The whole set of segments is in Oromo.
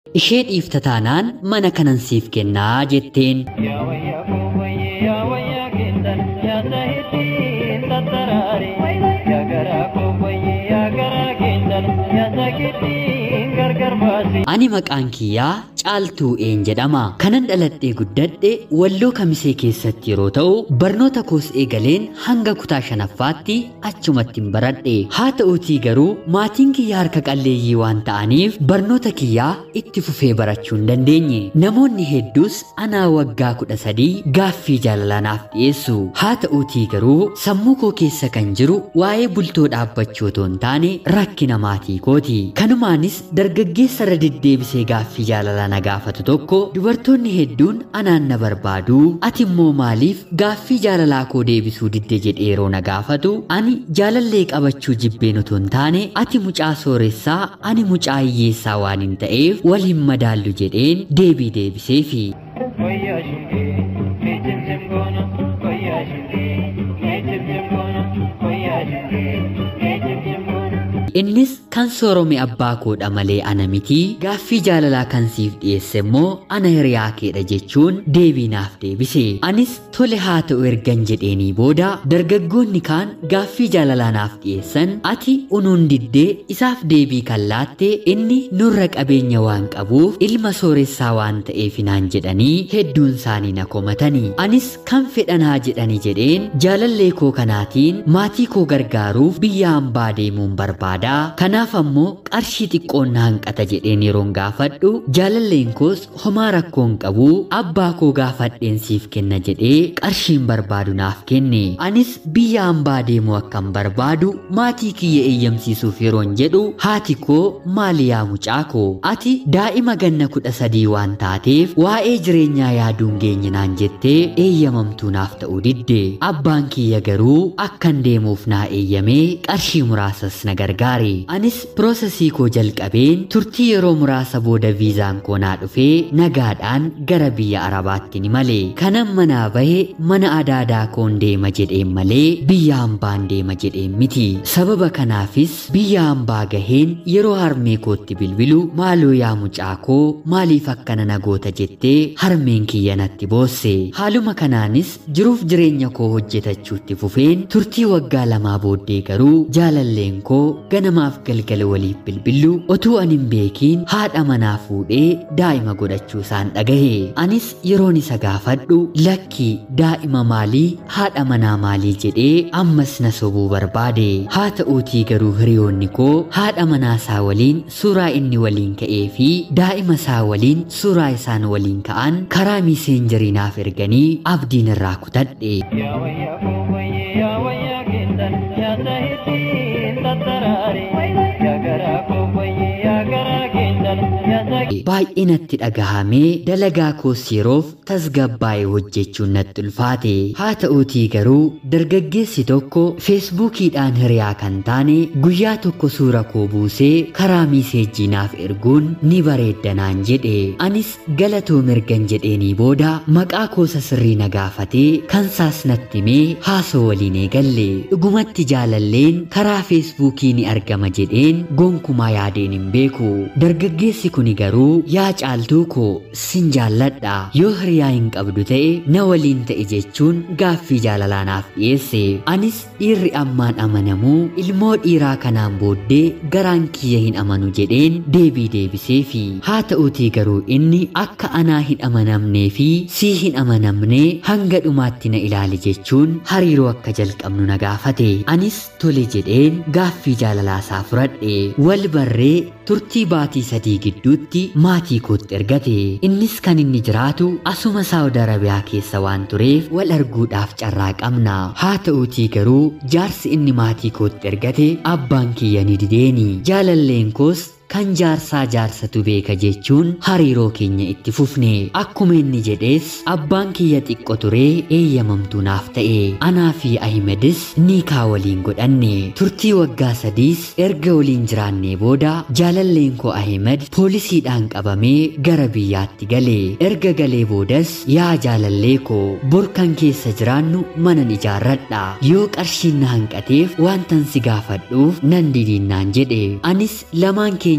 ishee dhiifta taanaan mana kanan siif kennaa jetteen yaa wayyaa koo wayyee yaa wayyaa kennan nyaata hittiin tattaraare yaa garaa koo wayyee yaa garaa kennan nyaata kittiin gargar baase. ani maqaan kiyyaa caaltuu een jedhama kanan dhaladhee guddadhe walloo kamisee keessatti yeroo ta'u barnoota koos eegaleen hanga kutaa shanaffaatti achumattiin baradhe haa ta'uutii garuu maatiin kiyyaa harka qalleeyyii waan ta'aniif barnoota kiyyaa itti fufee barachuu hin dandeenye namoonni hedduus anaa waggaa kudha sadii gaaffii jaalalanaaf dhiyeessu haa ta'uutii garuu sammuu koo keessa kan jiru waa'ee bultoo dhaabbachuu otoo hin taane rakkina maatii kooti kanumaanis dargaggeessa irra deddeebisee gaaffii jaalalaa na gaafatu tokko dubartoonni hedduun anaan na barbaadu ati immoo maaliif gaaffii jaalalaa koo deebisuu didde jedhee yeroo na gaafatu ani jaalallee qabachuu jibbeen otoo hin taane ati mucaa sooressaa ani mucaa hiyyeessaa waan hin ta'eef wal hin madaallu jedheen deebii deebiseefi Wayyaa shingee mee cimcim goona wayyaa shingee mee cimcim goona wayyaa shingee mee cimcim goona. innis kan soorome abbaa koodha malee ana miti gaaffii jaalalaa kan siif dhiyeesse immoo ana hiriyaa keedha jechuun deebii naaf deebise anis tole haa ta'u ergan jedheenii booda dargaggoonni kaan gaaffii jaalalaa naaf dhiyeessan ati unuun diddee isaaf deebii kan laatte inni nurra qabeenya waan qabuuf ilma sooressaa waan ta'eef naan jedhanii hedduun isaanii na komatanii anis kan fedhan haa jedhanii jedheen jaalallee koo kanaatiin maatii koo gargaaruuf biyya hambaa deemuun barbaada kanaaf ammoo qarshii xiqqoon na hanqata jedheen yeroon gaafadhu jaalalleen koos homaa rakkoon qabu abbaa koo gaafadheen siif kenna jedhee qarshiin barbaadu naaf kenne anis biyya hambaa deemuu akkan barbaadu maatii kiyya eeyyamsiisuuf yeroon jedhu haati koo maali yaa mucaa koo ati daa'ima ganna kudha sadii waan taateef waa'ee jireenyaa yaaduun geenye naan jettee eeyyamamtuu naaf ta'uu didde abbaan kiyya garuu akkan deemuuf naa eeyyamee qarshii muraasas na gargaare anis piroosesii koo jalqabeen turtii yeroo muraasa booda viizaan koo naa dhufee nagaadhaan gara biyya arabaatti ni male kanan manaa bahe mana adaadaa koon deema jedheen malee biyya hambaan deema jedheen miti sababa kanaafis biyya hambaa gaheen yeroo harmee kootti bilbilu maaloo yaa mucaa koo maaliif akkana nagoota jettee harmeen kiyya natti boosse haaluma kanaanis jiruuf jireenya koo hojjetachuutti fufeen turtii waggaa lamaa booddee garuu jaalalleen koo ganamaaf galgala waliif bilbilu otuu ani hin beekiin haadha manaa fuudhee daa'ima godhachuu isaan dhagahe anis yeroon isa gaafadhu lakkii daa'ima maalii haadha manaa maalii jedhee ammas na sobuu barbaade haa ta'uutii garuu hiriyoonni koo haadha manaa isaa waliin suuraa inni waliin ka'ee fi daa'ima isaa waliin suuraa isaan waliin ka'an karaa miiseenjarii naaf erganii abdiin irraa kutadhe Yaa wayyaa koo wayyee yaa wayyaa kennan nyaata hittiin tattaraare yaa garaa koo wayyee yaa garaa kennan nyaata baay'ee natti dhagahamee dalagaa koos yeroof tasgabbaa'ee hojjechuun natti ulfaate haa ta'uutii garuu dargaggeessi tokko feesbuukiidhaan hiriyaa kan taane guyyaa tokko suura koo buusee karaa miiseejjii naaf erguun ni bareedda naan jedhe anis galatoo mirgan jedheenii booda maqaa koosa sirrii na gaafatee kansaas natti himee haasoo waliin eegalle dhugumatti jaalalleen karaa feesbuukii ni argama jedheen gonkumaa yaadeen hin beeku dargaggeessi kuni garuu yaa caaltuu koo sin jaalladha yoo hiriyaa hin qabdu ta'e na waliin ta'e jechuun gaaffii jaalalaa naaf dhiyeesse anis dhiirri ammaan amanamuu ilmoo dhiiraa kanaan booddee garaan kiyya hin amanu jedheen deebii deebisee fi haa ta'uutii garuu inni akka anaa hin amanamnee fi sii hin amanamnee hanga dhumaatti na ilaali jechuun hariiroo akka jalqabnu na gaafate anis tole jedheen gaaffii jaalalaa isaa fudhadhe wal barree turtii baatii sadii gidduutti maatii kootti ergate innis kan inni jiraatu asuma saawudi arabiyaa keessa waan tureef wal arguudhaaf carraa qabna haa ta'uutii garuu jaarsi inni maatii kootti ergate abbaan kiyya ni dideeni jaalalleen koos kan jaarsaa jaarsatu beeka jechuun hariiroo keenya itti fufne akkuma inni jedhees abbaan kiyya xiqqo turee eeyyamamtuu naaf ta'e anaa fi ahimedis niikaa waliin godhanne turtii waggaa sadiis erga waliin jiraannee booda jaalalleen koo ahimed poolisiidhaan qabamee gara biyyaatti gale erga galee boodas yaa jaalallee koo borkan keessa jiraannu manan ijaarradha yoo qarshiin na hanqateef waantan si gaafadhuuf nan didiinnaan jedhe anis lamaan keenya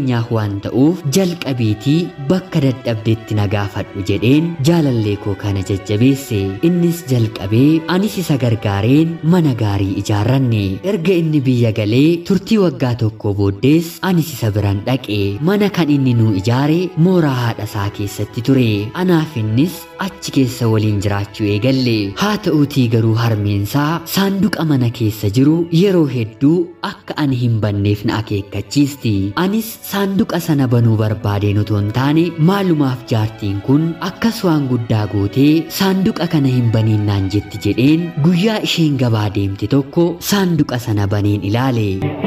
keenyaaf waan ta'uuf jalqabiitii bakka dadhabdetti na gaafadhu jedheen jaalallee koo kana jajjabeesse innis jalqabee anis isa gargaareen mana gaarii ijaarranne erga inni biyya galee turtii waggaa tokko booddees anis isa biran dhaqe mana kan inni nuu ijaare mooraa haadha isaa keessatti ture anaaf innis achi keessa waliin jiraachuu eegalle haa ta'uutii garuu harmeensaa saanduqa mana keessa jiru yeroo hedduu akka ani hin banneef na akeekkachiisti anis saanduqa sana banuu barbaadeen otoo hin taane maalumaaf jaartiin kun akkas waan guddaa gootee saanduqa kana hin baniin naan jetti jedheen guyyaa isheen gabaa deemte tokko saanduqa sana baneen ilaale.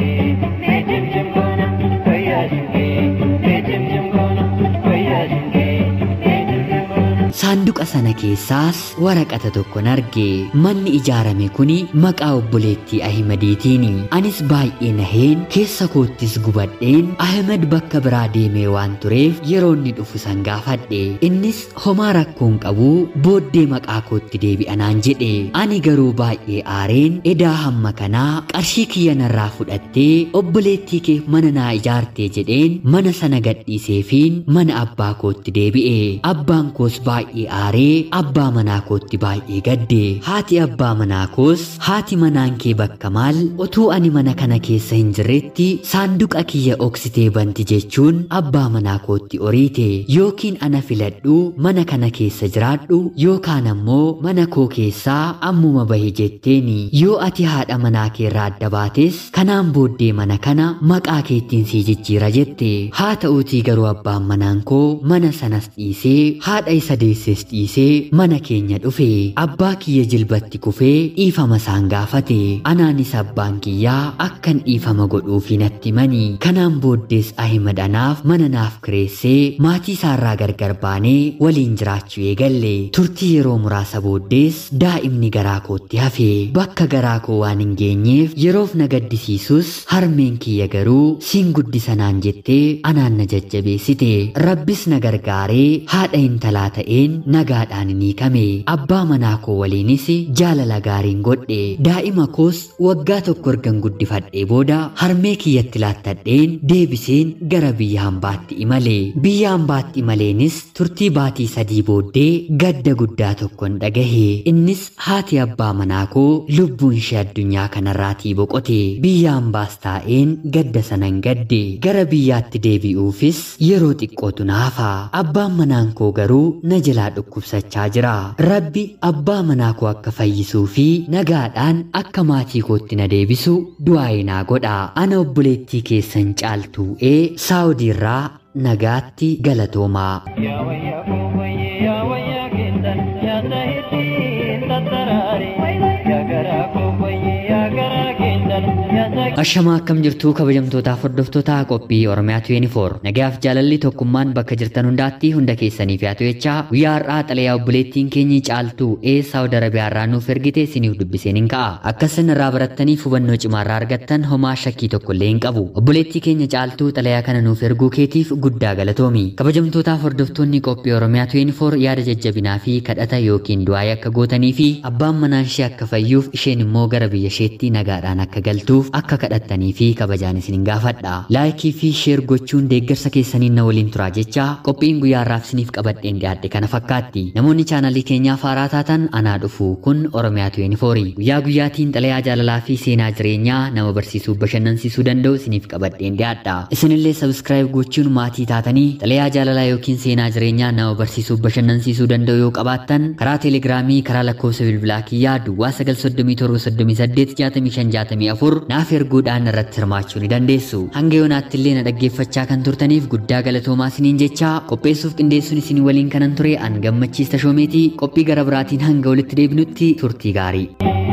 Saanduqa sana keessaas waraqata tokkon arge manni ijaarame kuni maqaa obboleettii Ahimadiitiini anis baay'ee naheen keessa koottis gubadheen Ahimad bakka biraa deemee waan tureef yeroo inni dhufu san gaafadhe innis homaa rakkoon qabu booddee maqaa kootti deebi'anaan jedhe ani garuu baay'ee aareen edaa hamma kanaa qarshii kiyya narraa fudhattee obboleettii kee mana naa ijaartee jedheen mana sana gadhiiseefiin mana abbaa kootti deebi'e abbaan koos baay'ee baay'ee aaree abbaa manaa kootti baay'ee gadde haati abbaa manaa koos haati manaan kee bakka maal utuu ani mana kana keessa hin jirretti saanduqa kiyya oksitee banti jechuun abbaa manaa kootti oriite yookiin ana filadhu mana kana keessa jiraadhu yookaan ammoo mana koo keessaa ammuma bahe jetteeni yoo ati haadha manaa keerraa adda baates kanaan booddee mana kana maqaa keettiin sii jijjiira jette haa ta'uutii garuu abbaan manaan koo mana sanas dhiisee haadha isa deesses dhiisee mana keenya dhufe abbaa kiyya jilbatti kufee dhiifama isaan gaafate anaanis abbaan kiyyaa akkan dhiifama godhuufi natti mani kanaan booddees ahimad anaaf mana naaf kireessee maatii isaarraa gargar baanee waliin jiraachuu eegalle turtii yeroo muraasa booddees daa'imni garaa kootti hafe bakka garaa koo waan hin geenyeef yeroof na gaddisiisus harmeen kiyya garuu siin guddisanaan jettee anaan na jajjabeessite rabbis na gargaaree haadha intalaa ta'een nagaadhaan ni kame abbaa manaa koo waliinis jaalala gaariin godhe daa'ima koos waggaa tokko ergan guddifadhee booda harmee kiyyatti laattadheen deebiseen gara biyya hambaatti imale biyya hambaatti imaleenis turtii baatii sadii booddee gadda guddaa tokkon dhagahe innis haati abbaa manaa koo lubbuun ishee addunyaa kanarraatii boqote biyya hambaas taa'een gadda sanan gadde gara biyyaatti deebi'uufis yeroo xiqqootu naafa abbaan manaan koo garuu na jalaa dhukkubsachaa jira rabbi abbaa manaa koo akka fayyisuu fi nagaadhaan akka maatii kootti na deebisu du'aa'ee naa godha ana obboleettii keessan caaltuu ee saawudiirraa nagaatti galatoomaa. Yaa wayyaa koo wayyee yaa wayyaa keessan nyaata hittiin tattaraare yaa garaa koo wayyee yaa garaa keessan nyaata Ashamaa akkam jirtuu kabajamtootaaf hordoftoota qophii Oromiyaa 24 nagaaf jaalalli tokkummaan bakka jirtan hundaatti hunda keessaniif yaa to'echaa guyyaa har'aa xalayaa obboleettiin keenyi caaltuu ee Saawud Arabiyaa irraa nuuf ergite isiniif dubbiseen hin ka'a akka isin irraa barattaniif hubannoo cimaa irraa argattan homaa shakkii tokko illee hin qabu obboleettii keenya caaltuu xalayaa kana nuuf erguu keetiif guddaa galatoomi kabajamtootaaf hordoftoonni qophii Oromiyaa 24 yaada jajjabinaa fi kadhata yookiin du'aayii akka gootanii fi abbaan manaan ishee akka fayyuuf isheen immoo gara biyya isheetti nagaadhaan akka galtuuf akka kadhattanii fi kabajaan isin gaafadha laayikii fi sheer gochuun deeggarsa keessaniin na waliin turaa jecha qophiin guyyaa har'aaf isiniif qabadheen dhiyaadhe kana fakkaatti namoonni chaanalii keenyaa faaraa taatan anaa dhufu kun oromiyaa 24 guyyaa guyyaatiin xalayaa jaalalaa fi seenaa jireenyaa nama barsiisuu bashannansiisuu danda'u isiniif qabadheen dhiyaadha isinillee sabskraayib gochuun maatii taatanii xalayaa jaalalaa yookiin seenaa jireenyaa nama barsiisuu bashannansiisuu danda'u yoo qabaattan karaa teelegiraamii karaa lakkoofsa bilbilaa kiyyaa duwwaa 937 naaf erguudhaan irratti hirmaachuu ni dandeessu. Hanga yoonaatti illee na dhaggeeffachaa kan turtaniif guddaa galatoomaa isiniin jecha qopheessuuf qindeessuun isin waliin kanan ture an gammachiista shoomeetii qophii gara biraatiin hanga walitti deebinutti turtii gaarii.